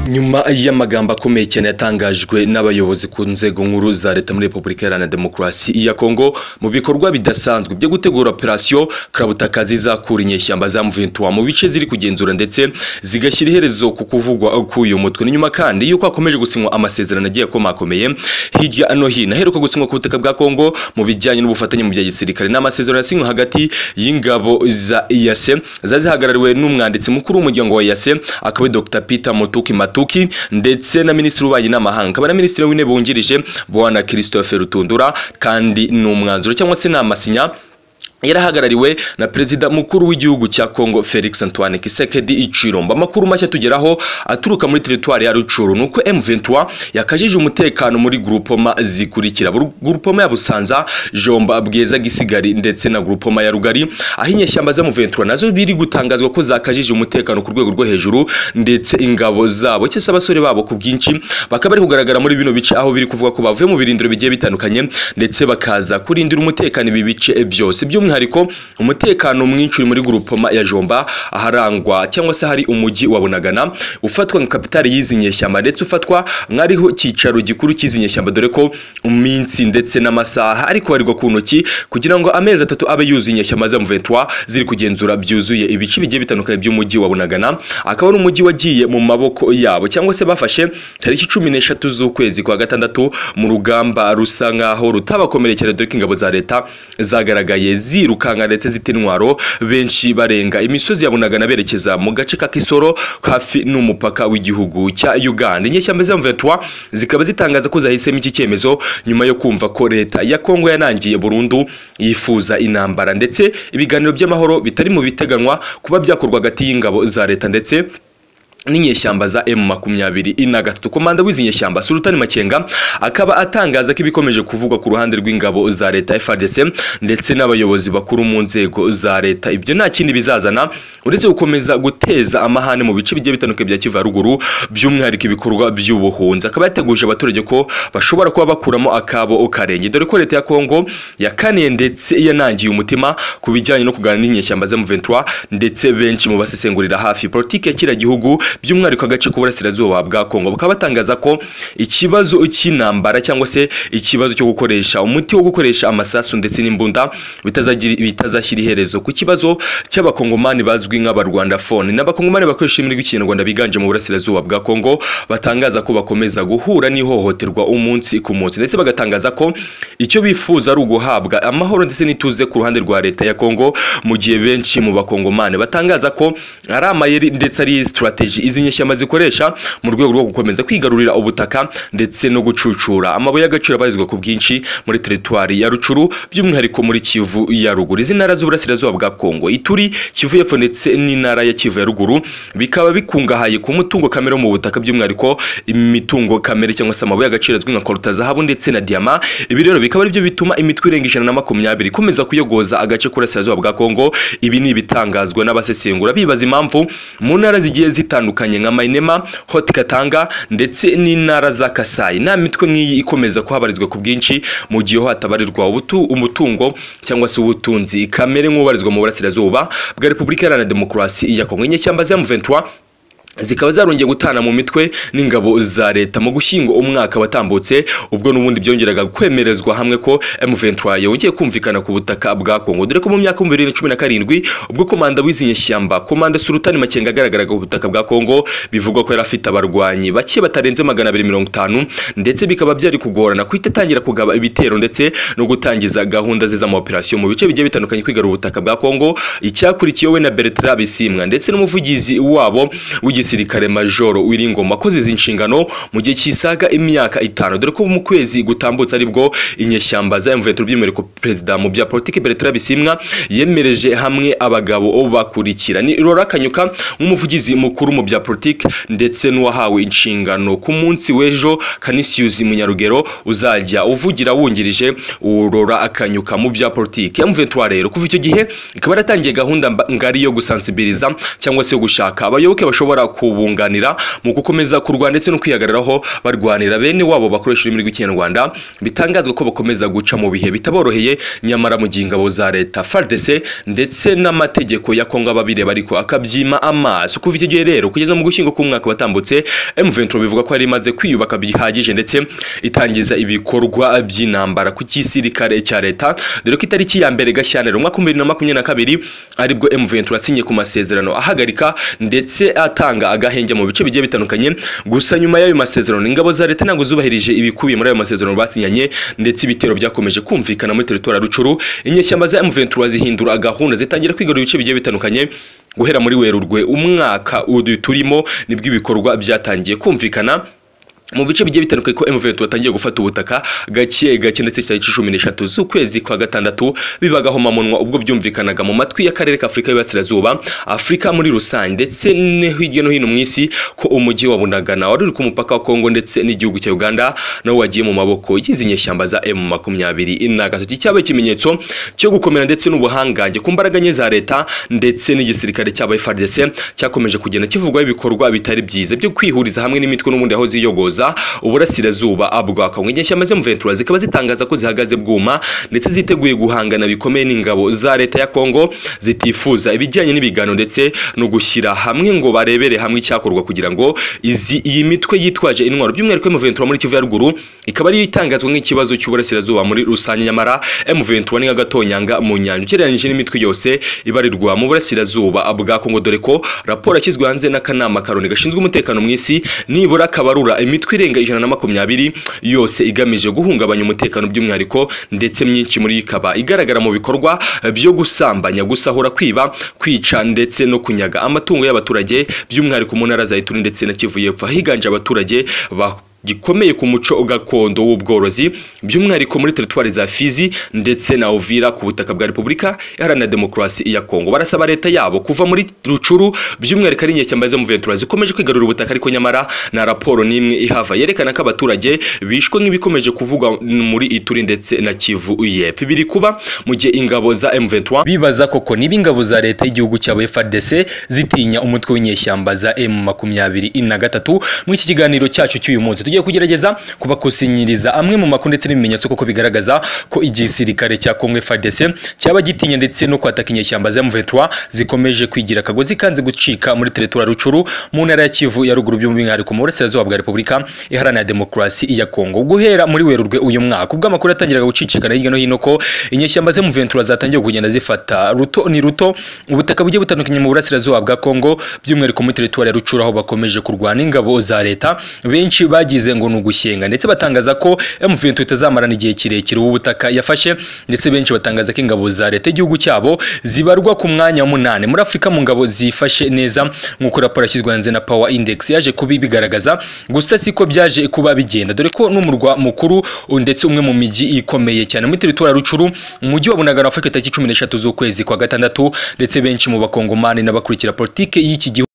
Nyuma y'amagambo akomeye cyane yatangajwe n'abayobozi ku nzego nkuru za leta muri Repubulika Iharanira Demokarasi ya Kongo mu bikorwa bidasanzwe byo gutegura operasiyo karabutaka zizakura inyeshyamba za M23 mu bice ziri kugenzura ndetse zigashyira iherezo ku kuvugwa k'uyu mutwe ni nyuma kandi yuko hakomeje gusinywa amasezerano agiye akomakomeye hirya no hino aheruka gusinywa ku butaka bwa Kongo mu bijyanye n'ubufatanye mu bya gisirikare n'amasezerano yasinywe hagati y'ingabo za EAC zazihagarariwe zihagarariwe n'umwanditsi mukuru w'umuryango wa EAC akaba Dr Peter Mutuki Matuki ndetse na minisitiri w'ububanyi n'amahanga akaba na minisitiri w'intebe wungirije Bwana Christophe Rutundura kandi ni umwanzuro cyangwa se ni amasinya yarahagarariwe na perezida mukuru w'igihugu cya Kongo Felix Antoine Kisekedi Ichilombo amakuru mashya tugeraho aturuka muri teritwari ya Rucuru nuko M23 yakajije umutekano muri groupoma zikurikira groupoma ya Busanza Jomba Bweza Gisigari ndetse na groupoma ya Rugari aho inyeshyamba za M23 nazo biri gutangazwa ko zakajije umutekano ku rwego rwo hejuru ndetse ingabo zabo cyese abasore babo ku bwinshi bakaba bari kugaragara muri bino bice aho biri kuvuga ko bavuye mu birindiro bigiye bitandukanye ndetse bakaza kurindira umutekano ibi bice byose by'umwihariko by'umwihariko umutekano mwinshi uri muri grupoma ya Jomba aharangwa cyangwa se hari umujyi wa Bunagana ufatwa nka kapitale y'izi nyeshyamba ndetse ufatwa nk'ariho cyicaro gikuru cy'izi nyeshyamba dore ko iminsi ndetse n'amasaha ari kubarirwa ku ntoki kugira ngo amezi atatu abe yuzuye inyeshyamba za M23 ziri kugenzura byuzuye ibice bigiye bitandukanye by'umujyi wa Bunagana akaba ari umujyi wagiye mu maboko yabo cyangwa se bafashe tariki cumi n'eshatu z'ukwezi kwa gatandatu mu rugamba rusa nk'aho rutabakomerekera dore ko ingabo za leta zagaragaye zi zirukanka ndetse zita intwaro benshi barenga imisozi yabunagana berekeza mu gace ka Kisoro hafi n'umupaka w'igihugu cya Uganda inyeshyamba za M23 zikaba zitangaza ko zahisemo iki cyemezo nyuma yo kumva ko leta ya Kongo yanangiye burundu yifuza inambara ndetse ibiganiro by'amahoro bitari mu biteganwa kuba byakorwa hagati y'ingabo za leta ndetse n'inyeshyamba za M23 na gatatu komanda w'izi nyeshyamba Sultani Makenga akaba atangaza ko ibikomeje kuvugwa ku ruhande rw'ingabo za leta FARDC ndetse n'abayobozi bakuru mu nzego za leta ibyo nta kindi bizazana uretse gukomeza guteza amahane mu bice bigiye bitandukanye bya Kivu ruguru by'umwihariko ibikorwa by'ubuhunzi akaba yateguje abaturage ko bashobora kuba bakuramo akabo karenge dore ko leta ya Kongo yakaniye ndetse yanangiye umutima ku bijyanye no kuganira n'inyeshyamba za M23 ndetse benshi mu basesengurira hafi politike ya kira gihugu by'umwihariko agace k'uburasirazuba bwa Kongo bakaba batangaza ko ikibazo cy'intambara cyangwa se ikibazo cyo gukoresha umuti wo gukoresha amasasu ndetse n'imbunda bitazashyira iherezo ku kibazo cy'abakongomani bazwi nk'abarwandafone n'abakongomani bakoresha imirwi y'ikinyarwanda biganje mu burasirazuba bwa Kongo batangaza ko bakomeza guhura n'ihohoterwa umunsi ku munsi ndetse bagatangaza ko icyo bifuza ari uguhabwa amahoro ndetse n'ituze ku ruhande rwa leta ya Kongo mu gihe benshi mu bakongomani batangaza ko ari amayeri ndetse ari strategy izi nyeshyamba zikoresha mu rwego rwo gukomeza kwigarurira ubutaka ndetse no gucucura amabuye y'agaciro abarizwa ku bwinshi muri teritwari ya Rucuru by'umwihariko muri Kivu ya ruguru izi ntara z'uburasirazuba bwa Kongo Ituri Kivu y'epfo ndetse n'intara ya Kivu ya ruguru bikaba bikungahaye ku mutungo kamere mu butaka by'umwihariko imitungo kamere cyangwa se amabuye y'agaciro azwi nka koruta zahabu ndetse na diama ibi rero bikaba aribyo bituma imitwe irenga ijana na makumyabiri ikomeza kuyogoza agace k'uburasirazuba bwa Kongo ibi ni ibitangazwa n'abasesengura bibaza impamvu mu ntara zigiye zitandukanye zitandukanye nka Mainema, Haut Katanga ndetse n'intara za Kasai. Na mitwe nk'iyi ikomeza kuhabarizwa ku bwinshi mu gihe hatabarirwa ubutu umutungo cyangwa se ubutunzi kamere nk'ubarizwa mu burasirazuba bwa Repubulika Iharanira Demokarasi ya Kongo. Inyeshyamba za M23 zikaba zarongeye gutana mu mitwe n'ingabo za leta mu gushyingo umwaka watambutse ubwo n'ubundi byongeraga kwemerezwa hamwe ko M23 yongeye kumvikana ku butaka bwa Kongo dore ko mu myaka 2017 ubwo komanda w'izi nyeshyamba komanda Sultani Makenga agaragaraga ku butaka bwa Kongo bivugwa ko yari afite abarwanyi bake batarenze 250 ndetse bikaba byari kugorana kwita tangira kugaba ibitero ndetse no gutangiza gahunda ze z'ama operation mu bice bigiye bitandukanye kwigarura ubutaka bwa Kongo icyakurikiyewe na Bertrand Bisimwa ndetse n'umuvugizi wabo w'igi gisirikare majoro Wiringoma akoze izi nshingano mu gihe kisaga imyaka itanu dore ko mu kwezi gutambutse aribwo inyeshyamba za M23 byemere ko president mu bya politique Bertrand Bisimwa yemereje hamwe abagabo bakurikira ni Rora Kanyuka nk'umuvugizi mukuru mu bya politique ndetse n'uwahawe inshingano ku munsi w'ejo Canisius Munyarugero uzajya uvugira wungirije Rora Akanyuka mu bya politique ya M23 rero kuva icyo gihe ikaba yaratangiye gahunda ngari yo gusansibiliza cyangwa se yo gushaka abayoboke bashobora kubunganira mu gukomeza kurwana ndetse no kwihagararaho barwanira bene wabo bakoresha ururimi rw'ikinyarwanda bitangazwa ko bakomeza guca mu bihe bitaboroheye nyamara mu gihe ingabo za leta FARDC ndetse n'amategeko ya Kongo ababireba ariko akabyima amaso kuva icyo gihe rero kugeza mu gushyingo k'umwaka batambutse M23 bivuga ko yari imaze kwiyubaka bihagije ndetse itangiza ibikorwa by'intambara ku gisirikare cya leta dore ko itariki ya mbere Gashyantare umwaka 2022 aribwo M23 asinye ku masezerano ahagarika ndetse atanga agahenge mu bice bigiye bitandukanye gusa nyuma y'ayo masezerano ingabo za leta ntabwo zubahirije ibikubiye muri ayo masezerano basinyanye ndetse ibitero byakomeje kumvikana muri teritori ya Rucuru inyeshyamba za M23 zihindura gahunda zitangira kwigarura ibice bigiye bitandukanye guhera muri werurwe umwaka udu turimo nibwo ibikorwa byatangiye kumvikana mu bice bigiye bitandukanye ko M23 batangiye gufata ubutaka gake gake ndetse cyari cumi n'eshatu z'ukwezi kwa gatandatu bibagaho mamunwa ubwo byumvikanaga mu matwi y'akarere ka Afurika y'Iburasirazuba Afurika muri rusange ndetse no hirya no hino mu isi ko umujyi wa Bunagana wari uri ku mupaka wa Kongo ndetse n'igihugu cya Uganda nawo wagiye mu maboko y'izi nyeshyamba za M23 na gatatu cyabaye ikimenyetso cyo gukomera ndetse n'ubuhangange ku mbaraga nke za leta ndetse n'igisirikare cyabaye FARDC cyakomeje kugenda kivugwaho ibikorwa bitari byiza byo kwihuriza hamwe n'imitwe n'ubundi aho ziyogoza kuza uburasirazuba bwa Kongo inyeshyamba zo mu Ventura zikaba zitangaza ko zihagaze bwuma ndetse ziteguye guhangana bikomeye n'ingabo za leta ya Kongo zitifuza ibijyanye n'ibigano ndetse no gushyira hamwe ngo barebere hamwe icyakorwa kugira ngo izi iyi mitwe yitwaje intwaro by'umwihariko M23 muri Kivu ya ruguru ikaba ari itangazwa nk'ikibazo cy'uburasirazuba muri rusange nyamara M23 ni agatonyanga mu nyanja ugereranyije n'imitwe yose ibarirwa mu burasirazuba bwa Kongo dore ko raporo yashyizwe hanze n'akanama karoni gashinzwe umutekano mu isi nibura kabarura imitwe imitwe irenga ijana na makumyabiri yose igamije guhungabanya umutekano by'umwihariko ndetse myinshi muri ikaba igaragara mu bikorwa byo gusambanya gusahura kwiba kwica ndetse no kunyaga amatungo y'abaturage by'umwihariko mu ntara za Ituri ndetse na Kivu y'Epfo higanje abaturage ba gikomeye ku muco gakondo w'ubworozi by'umwihariko muri teritwari za Fizi ndetse na Uvira ku butaka bwa Repubulika Iharanira Demokarasi ya Kongo barasaba leta yabo kuva muri Rucuru by'umwihariko ari inyeshyamba zo mu Ventura zikomeje kwigarurira ubutaka ariko nyamara na raporo n'imwe ihava yerekana ko abaturage bishwe nk'ibikomeje kuvugwa muri Ituri ndetse na Kivu y'Epfo biri kuba mu gihe ingabo za M23 bibaza koko niba ingabo za leta y'igihugu cya FARDC zitinya umutwe w'inyeshyamba za M23 muri iki kiganiro cyacu cy'uyu munsi tugiye kugerageza kubakusanyiriza amwe mu makuru ndetse n'ibimenyetso koko bigaragaza ko igisirikare cya Kongo FARDC cyaba gitinya ndetse no kwataka inyeshyamba za M23 zikomeje kwigira akagozi kanze gucika muri teritori Rucuru mu ntara ya Kivu ya ruguru by'umwihariko mu burasirazuba bwa Repubulika Iharanira Demokarasi ya Kongo guhera muri Werurwe uyu mwaka ubwo amakuru yatangiraga gucicikana hirya no hino ko inyeshyamba za M23 zatangiye kugenda zifata ruto ni ruto ubutaka bugiye butandukanye mu burasirazuba bwa Kongo by'umwihariko muri teritori ya Rucuru aho bakomeje kurwana ingabo za leta benshi bagize ngo ni ugushyenga ndetse batangaza ko M23 itazamarana igihe kirekire ubu butaka yafashe ndetse benshi batangaza ko ingabo za leta igihugu cyabo zibarwa ku mwanya wa munane muri Afurika mu ngabo zifashe neza nk'uko raporo yashyizwe hanze na Power Index yaje kubibigaragaza gusa siko byaje kuba bigenda dore ko n'umurwa mukuru ndetse umwe mu miji ikomeye cyane muri teritori Rucuru umujyi wa Bunagana wafashwe tariki 13 z'ukwezi kwa gatandatu ndetse benshi mu bakongomani n'abakurikira politike y'iki